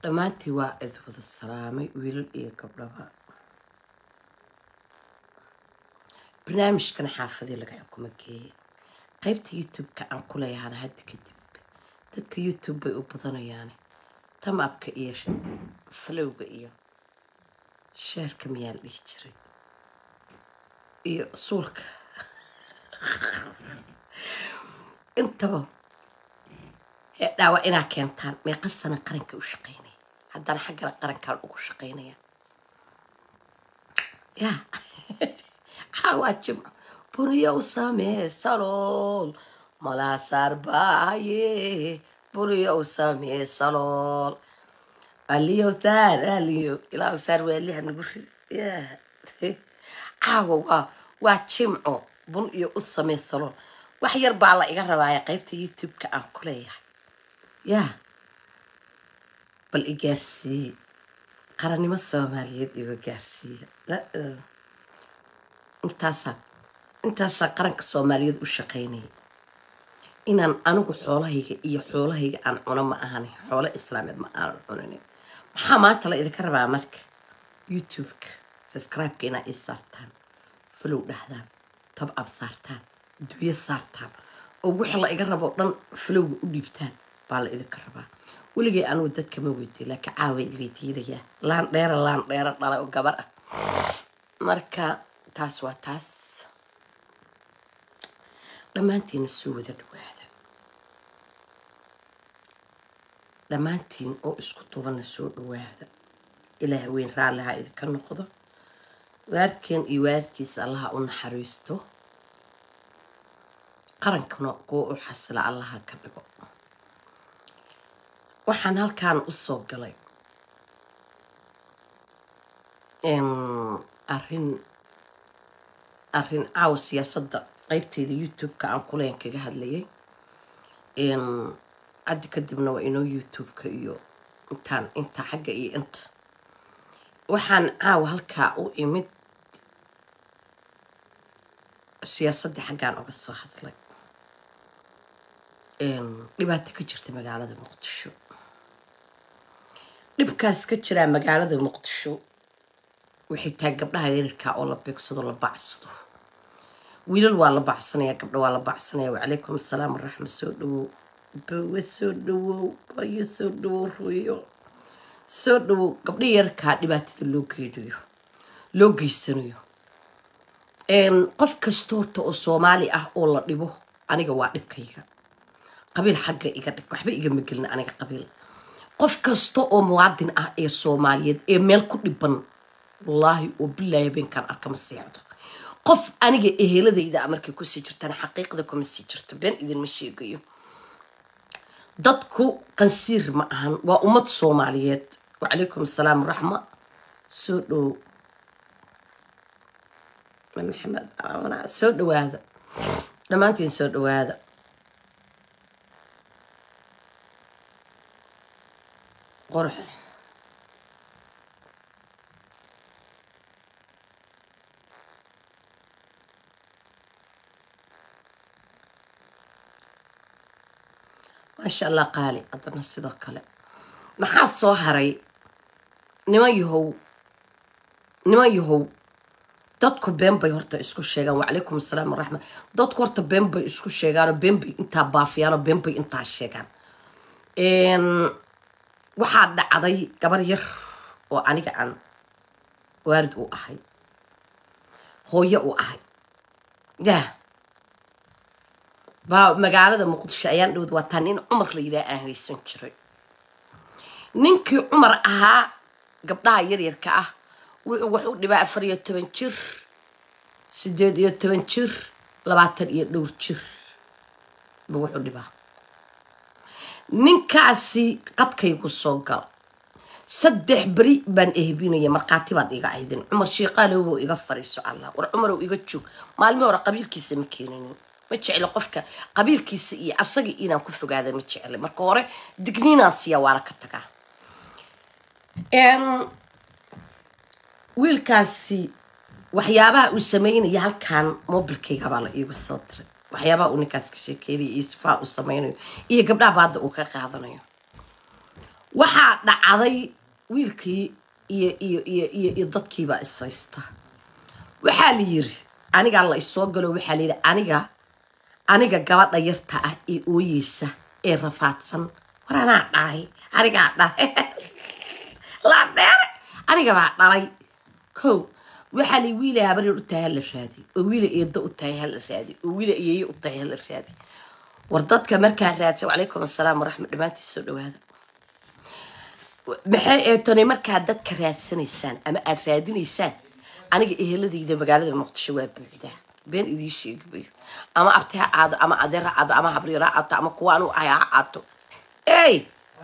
dhammaantii waa id wada salaamay wiilal iyo gabdhaba barnaamijkan xaafadii laga xukumo geeye qaybta youtube-ka aan ku leeyahana hadda kadib dadka youtube bay u badanayaane tamabka iyo falowga iyo sheerka miyaa la dhihi jiray iyo suulka intaba dhaawa inaa keentaan meeqa sana qaranka u shaqaynaya haddana xaggana qarankaan ugu shaqaynaya ya xawaa jimco buniyow samee salool malaasaar baaye buniyow samee salool aliyow saar aliyo ilaahu saar waaliha nagu rid ya caawa waa waa jimco bun iyo u samee salool wax yar baa la iga rabaaya qaybta youtube-ka aan ku leeyahay yaa bal i gaarsiiye qarannimo soomaaliyeed iga gaarsiiya intaasaa intaasaa qaranka soomaaliyeed u shaqaynaya inaan anigu xoolahayga iyo xoolahayga aan cuno ma ahani xoolo islaameed ma aanan cunin maxaa maanta la idinka rabaa marka youtube-ka subscribe-ka inaa ii saartaan follow dhahdaan tab ab saartaan duyo saartaan oo wixii la iga rabo dhan falowga u dhiibtaan baa la idinka rabaa weligay anugu dadka ma weydiin laakiin caawa idi weydiinayaa laan dheera laan dheera dhala oo gabar ah marka taas waa taas dhammaantiina soo wada dhawaada dhammaantiin oo isku dubanna soo dhawaada ilaah weyn raalliha idinka noqdo waaridkeen iyo waaridkiisa allaha u naxariisto qarankana kuwa u xasila allaha ka dhigo waxaan halkaan usoo galay arin arrin caawa siyaasadda qeybteeda youtube-ka aan kuleen kaga hadlayay haddi kadibna waa inoo youtube-ka iyo intaan inta xagga iyo inta waxaan caawa halkaa u imid siyaasaddii xaggaan uga soo hadlay dhibaato ka jirta magaalada muqdisho dhibkaas ka jiraa magaalada muqdisho waxay tahay gabdhaha yarirkaa oo la beegsado la bacsado wiilal waa la bacsanaya gabdho waa la bacsanaya wacalaykum asalaam waraxma soo dhawow bawe soo dhawow bayo soo dhawow ruyo soo dhawow gabdhaha yararkaa dhibaatada loo geynayo loo geysanayo qof kasta horta oo soomaali ah oo la dhibo aniga waa dhibkayga qabiil xagga iga dhig waxba igama gelin aniga qabiil qof kasta oo muwaadin ah ee soomaaliyeed ee meel ku dhiban wallaahi oo bilaahi beenkaan arka ma seexdo qof aniga eheladayda markay kusii jirtaan xaqiiqda kuma sii jirto been idinma sheegayo dadku qansiir ma ahan waa ummad soomaaliyeed wacalaykum asalaam waraxma soo dhow maxamed soo dhawaada dhammaantiin soo dhawaada qorx maasha allah qaali haddana sidoo kale maxaa soo haray niman yahow niman yahow dadku been bay horta isku sheegaan wacalaykum asalaam waraxma dadku horta been bay isku sheegaanoo been bay intaa baafiyaanoo been bay intaa sheegaan waxaa dhacday gabar yar oo aniga aan waarid u ahay hooyo u ahay yah baa magaalada muqdisho ayaan dhowd waataa nin cumar la yidhaha aan haysan jiray ninkii cumar ahaa gabdhaha yaryarka ah wuxuu wax u dhibaa afar iyo toban jir sideed iyo toban jir labaatan iyo dhowr jir buu wuxuu dhibaa ninkaasi qadkaygu soo gal saddex beri baan ehbinaya markhaati baad iga aydin cumar shiiqaalowbow iga fariiso allah war cumarow iga joog maalmi hore qabiilkiisa ma keeninin ma jecli qofka qabiilkiisa iyo asaga inaan ku fogaada ma jecli marka hore digniinaasiya waana ka tagaa wiilkaasi waxyaabaha uu sameynaya halkan mobilkayga baa la iigu soo diray waxyaabaha uu ninkaas ka sheekeynaya iyo sifaa uu sameynayo iyo gabdhaha baadda uu ka qaadanayo waxaa dhacday wiilkii iyo iyo iyo iyo iyo dadkiibaa ishaysta waxaa la yiri anigaa la isoo galo waxaa la yidhi aniga aniga gabadha yarta ah ee ooyeysa ee rafaadsan war anaa dhalay anigaa dhalay la dheere aniga baa dhalay kow waxaa la wiila habaryar u tahay hala raadi oo wiila eedo u tahay hala raadi oo wiila eeye u tahay hala raadi war dadka markaa raadsa wacalaykum assalaam waraxmat dhammaantii soo dhawaada maxay eetonay markaa dadka raadsanaysaan ama aad raadinaysaan aniga eheladayda magaalada muqdisho waa buuxdaa been idiin sheegi mayo ama abti ha aado ama adeer ha aado ama habriir ha aato ama kuwa anu ahay ha aato ey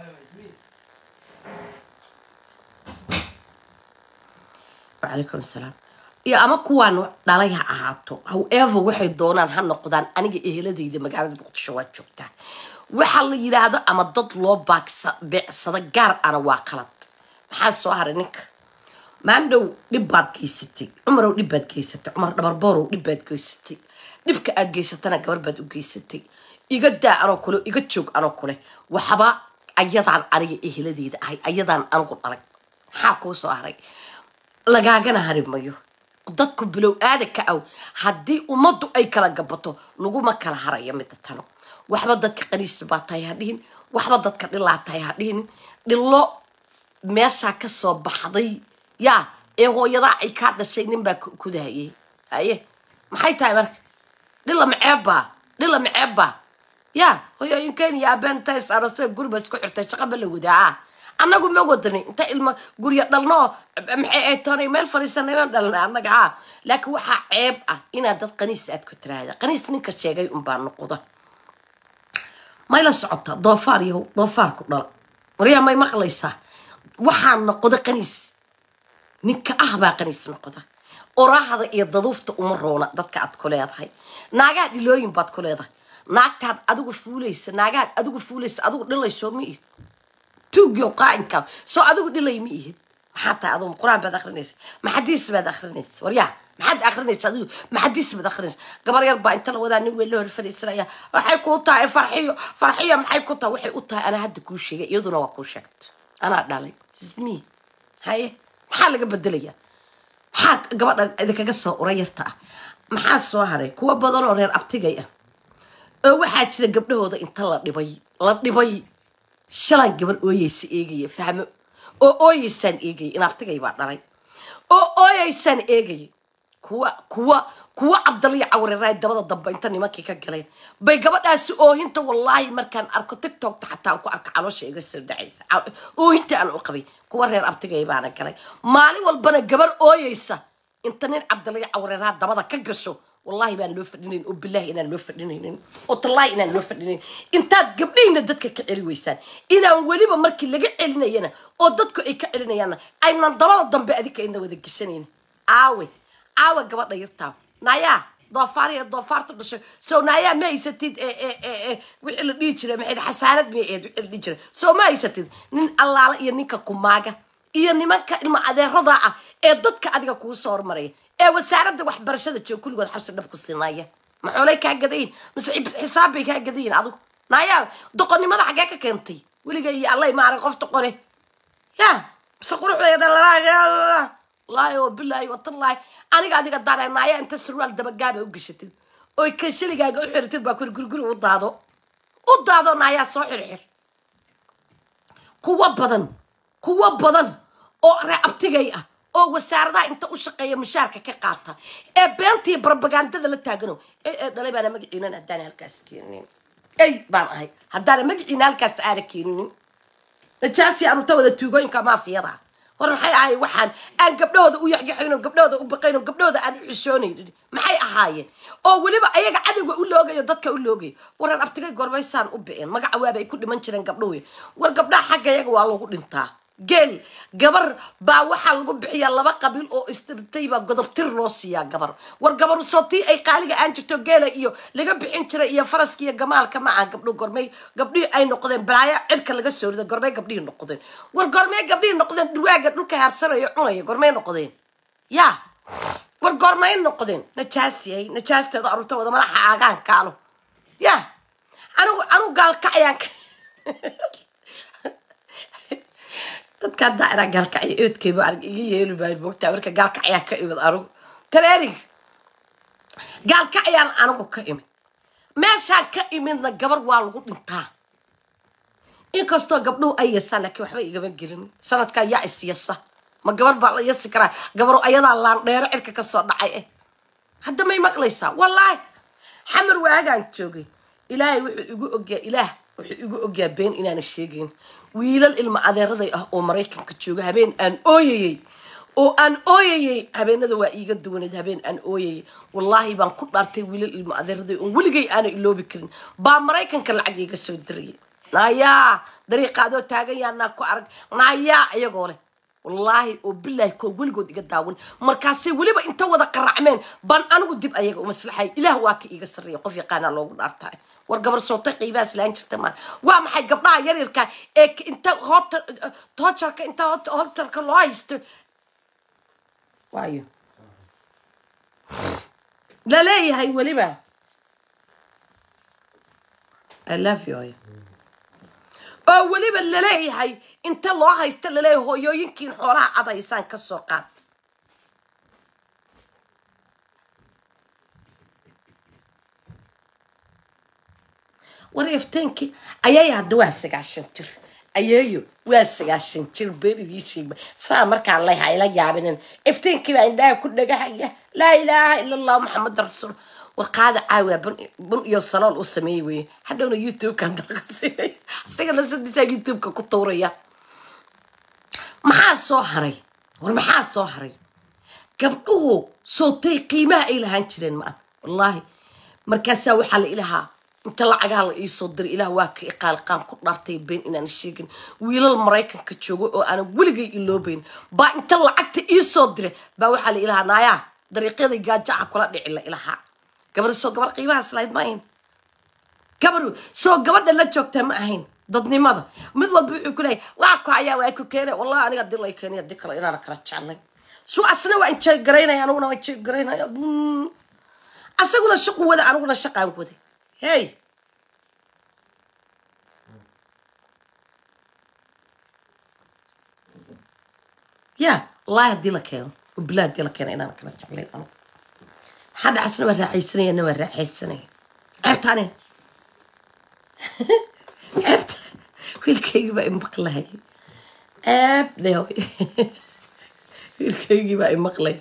wacalaykum assalaam iyo ama kuwaan dhalay ha ahaato however waxay doonaan ha noqdaan aniga eheladayda magaalada muqdisho waa joogtaa waxaa la yidhaahdo ama dad loo baagsa beecsado gaar ana waa qalad maxaa soo haray ninka maandhow dhib baad geysatay cumarow dhib baad geysatay cumar dhabarboorow dhib baad geysatay dhibka aad geysatana gabar baad u geysatay iga daa anoo kule iga joog anoo kule waxba ayadaan aniga eheladeyda ahay ayadaan anigu dhalay maxaa kuu soo haray lagaagana hari mayo dadku bilow aadanka aw haddii ummaddu ay kala gabato laguma kala haraya mida tano waxba dadka qaniisa baa tahay ha dhihin waxba dadka dhilaa tahay ha dhihin dhilo meeshaa kasoo baxday yaa ee hooyadaa ay kaa dhashay ninbaa kudahayay haye maxay tahay marka dhila maceebbaa dhila maceebbaa yaa hooyooyinkeen iyo aabeen inta is arastay guriba isku xirtay shaqa ma la wadaa annagu ma wadanay inta ilma gurya dhalno oo maxay ay toonay meel fadhiisanay baan dhalnay annaga ha laakiin waxaa ceeb ah inaad dad qaniis aad ku tiraahda qaniis ninka sheegay unbaa noqda may la socota doofaar yahow doofaarku dhala waryaa may maqlaysaa waxaa noqda qaniis ninka ah baa qaniis noqda oraahda iyo daduufta uma roona dadka aad ku leedahay naagaad dhilooyin baad ku leedahay naagtaad adigu fuulaysa naagaad adigu fuulaysa adigu dhilaysoo ma ihid tuugyo qaa'inkaa soo adigu dhilay ma ihid maxaa tahay adigu qur-aan baad akrinaysa maxadiis baad akrinaysa waryaa maxaad akrinaysa adigu maxadiis baad akrinaysa gabar yar baa inta la wadaa nin weyn la hor fadhiisanaya waxay kuu tahay farxiyo farxiyo maxay ku tahay waxay u tahay anaa hadda kuu sheegay iyaduna waa kuu sheegta anaa dhalay ismi haye maxaa laga bedelayaa maxaa gabadha idinkaga soo ura yarta ah maxaa soo haray kuwa badan oo reer abtigay ah oo waxaa jira gabdhahooda inta la dhibay la dhibay shalan gabar ooyeysa eegaya fahmo oo ooyeysaan eegaya in abtigay baa dhalay oo ooyeysaan eegaya kuwa kuwa kuwa cabdaliya cawreraay dabada dambe inta nimankii ka galeen bay gabadhaasi oohinta wallaahi markaan arko tiktokta xataa aan ku arko caloosha iga soo dhacaysa oohinta aan u qabay kuwa reer abtigay baana galay maalin walbana gabar ooyeysa inta nin cabdaliya cawreraa dabada ka gasho wallahi baan loo fadhinayn oo bilaahi inaan loo fadhinaynin oo tallaahi inaan loo fadhinayn intaad gabdhihiina dadka ka celi weysaan inaan weliba markii laga celinayana oo dadku ay ka celinayaanna aynan dabada dambe adika ayna wada geshanayna aawe aawe gabadha yartaa naayaa doofaariya doofaarta dhashay soo naayaa ma haysatid wixii la dhihi jiray maxay xasaanad may ahayd wixii la dhihi jiray soo ma haysatid nin allaala iyo ninka kumaaga iyo nimanka ilma adeerada ah ee dadka adiga kuu soo hormaraya ee wasaaradda waxbarashada jooga kulligood xabsi dhab ku siinaya maxoolay kaa gadayin mise xisaab bay kaa gadayin adigu naayaa doqonnimada xaggee ka keentay weliga iyo allay maarag qof doqone ya mise quruxda laahi oo bilaahi watallaahi aniga adiga daana naaya inta surwaal dabagaaba u gashatid oy ka shaligaaga u xiritid baa kuri guriguri u daado u daado naayaa soo xirxir kuwa badan kuwa badan oo ree abtigay ah oo wasaaradaha inta u shaqeeya mushaarka ka qaata ee beentii barbagandada la taagano ee ee dhalay baana magaciinan haddaana halkaas keeninin ey baan ahay haddaana magaciina halkaas aana keeninin najaasi anuta wada tuugooyinka maafiyada war maxay ahay waxaan aan gabdhahooda u yaxyaxayno gabdhahooda u baqayno gabdhahooda aan u xishoonaynin maxay ahaayeen oo weliba ayaga cadowga u loogayo dadka u loogayo waran abtigay gorbaysaan u bicin magaca waaba ay ku dhiman jireen gabdhahoy war gabdhaha xagga iyaga waa lagu dhintaa geel gabar baa waxaa lagu bixiyaa laba qabiil oo istirtay baa godobtir loo siiyaa gabar war gabar sootii ay qaaliga aan jirto geela iyo laga bixin jiray iyo faraska iyo gamaalka ma aha gabdho gormey gabdhihii ay noqdeen balaaya cirka laga soo rida gormey gabdhihii noqdeen war gormey gabdhihii noqdeen dhurwaaga dhulka haabsanayo cunaya gormey noqdeen ya war gormey noqdeen najaasiyay najaasteeda arurta wada madaxa aagaan kaalo ya anigu anigu gaalkacayaan dadka haddaa inaa gaalkacyo eedkayba arag iga yeeli maayo moogtaa marka gaalkacyaa ka imid anigu tareering gaalkacyaan anigu ka imid meeshaan ka imidna gabar waa lagu dhintaa inkastoo gabdhuhu ay yasaan laakiin waxba igama gelin sanadkaa yaa is yasa ma gabar baa la yasi karaa gabaro ayadaa laandheero cirka kasoo dhacay eh hadda may maqlaysaa wallaahi xamar waagaan joogay ilaahay wuxuu igu ogyaa ilaah wuxuu igu ogyaa been inaana sheegayn wiilal ilma adeeraday ah oo maraykanka jooga habeen aan ooyayey oo aan ooyayey habeenada waa iiga duwaneed habeen aan ooyayey wallaahi baan ku dhaartay wiilal ilma adeeraday oon weligay aana iloobi karin baa maraykanka lacag iiga soo dirayay naayaa dariiqaadoo taagan yaanaa ku arag naayaa iyagoo leh wallaahi oo bilaahi koo weligood iga daawan markaasay weliba inta wada qaracmeen baan anigu dib ayaga u maslaxay ilaah waa ka iiga sarreeya qof yaqaanaa loogu dhaartaa war gabar sootay qiibahaas laan jirta maan waa maxay gabdhaha yaryarka ee inta hota toojarka inta hotarka loo haysto waayo laleeyahay weliba i love you oo weliba laleeyahay inta loo haysta laleeyahay hooyooyinkiin xoolaha cadaysaan ka soo qaad war ifteenkii ayay hadda waa sagaashan jir ayeeyo waa sagaashan jir been idiin sheegma saa markaan lay hayla yaabinin ifteenkii baa indhaha ku dhagahaya laa ilaaha ila allah maxamed rasuul war qaada caawa bun bun iyo salool u sameeyey weye hadhowna youtube-kan dalqasinay isaga lasadisaa youtube-ka ku tuuraya maxaa soo haray war maxaa soo haray gabdhuhu sootay qiimaha ay lahaan jireen maan wallaahi markaasaa waxaa la ilahaa inta lacagaha la iisoo diray ilaah waa ka iqaaliqaan ku dhaartay been inaan sheegin wiilal maraykanka joogo oo aanan weligay iloobayn baa inta lacagta iisoo diray baa waxaa la ilahaa naayaa dariiqyaday gaajaca kula dhici la ilahaa gabar soo gabar qiimahaas lahayd ma ahayn gabar soo gabadha la joogtaa ma ahayn dadnimada mid walba wuxuu ku leeyahay waa ku hayaa waa ku keene wallahi aniga dil lay keenay dib kale inaana kala jeclay suu asna waa injay garaynaya aniguna waa injay garaynaya asaguna shaqu wada aniguna shaqaan wada hey ya wallahi haddii la keeno oo bilaa haddii la keeno inaana kala jeclayn anigu maxaa dhacasna waa raaxaysanaya na waa raaxaysanaya ceebtaane ceebta wiilkaygii baa imaqlaya ceeb dheew wiilkaygii baa imaqlaya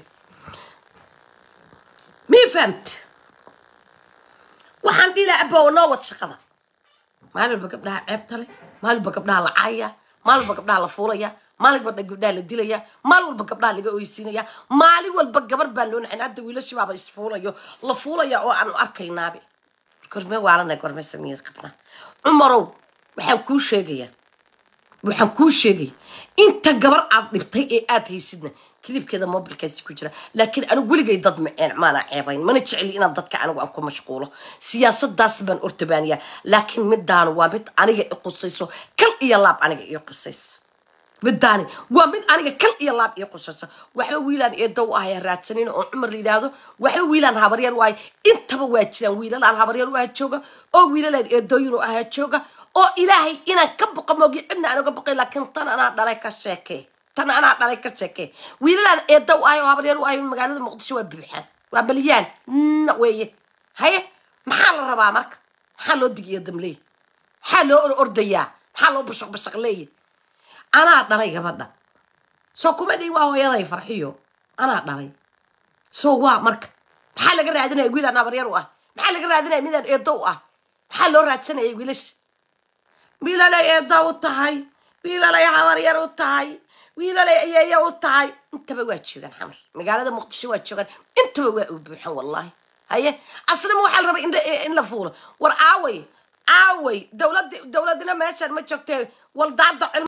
mii fahamta waxaan dhihi lahaa abba noo wad shaqada maalin walba gabdhaha ceebta leh maalin walba gabdhaha la caaya maalin walba gabdhaha la fuulaya maalin walba gabdhaha la dilaya maalin walba gabdhaha laga oysiinaya maalin walba gabar baan loo nacin hadda wiilashi baaba isfuulayo la fuulaya oo aanu arkaynaabe gorme waalana gorme samiir qabnaa cumarow waxaan kuu sheegayaa waxaan kuu sheegaya inta gabar aad dhibtay ee aad haysidna kilibkeeda mobilkaasi ku jira laakiin anigu weligay dad maceen maana ceebayn mana jeceli inaan dadka anigu aan ku mashquulo siyaasadaas baan ortabaaniyaa laakiin midaanu waa mid aniga i qusayso kal iyo laab aniga ii qusayso midaani waa mid aniga kal iyo laab ii qusayso waxba wiilaan eedow ahaya raadsanin oo cumar la yidhaahdo waxba wiilaan habaryar u ahay intaba waa jiraan wiilalaan habaryar u aha jooga oo wiilalaan eedooyin u ahaa jooga oo ilaahay inaan ka boqo moogi cidna aan uga boqay laakiin tan anaa dhalay ka sheekee tan anaa dhalay ka sheekee wiilalaan eedow ahay oo habaryar u ahay magaalada muqdisho waa buuxaan waa balyaan na weeye haye maxaa la rabaa marka maxaa loo digiya damleey maxaa loo or ordayaa maxaa loo bashaq bashaq leeya anaa dhalay gabadha soo kuma dhihin waa hooyaday farxiyo anaa dhalay soo waa marka maxaa laga raadinaya wiilaan habaryar u ah maxaa laga raadinaya midaan eedow ah maxaa loo raadsanaya wiilasha wiilalay eedo u tahay wiilalay habaryar u tahay wiilalay ayeeyo u tahay intaba waa joogaan xamar magaalada muqdisho waa joogaan intaba waa u buuxan wallahi haye aslama waxaa la rabay in la fuulo war aaway aaway dowlad dowladina meeshaan ma joogtee waldaada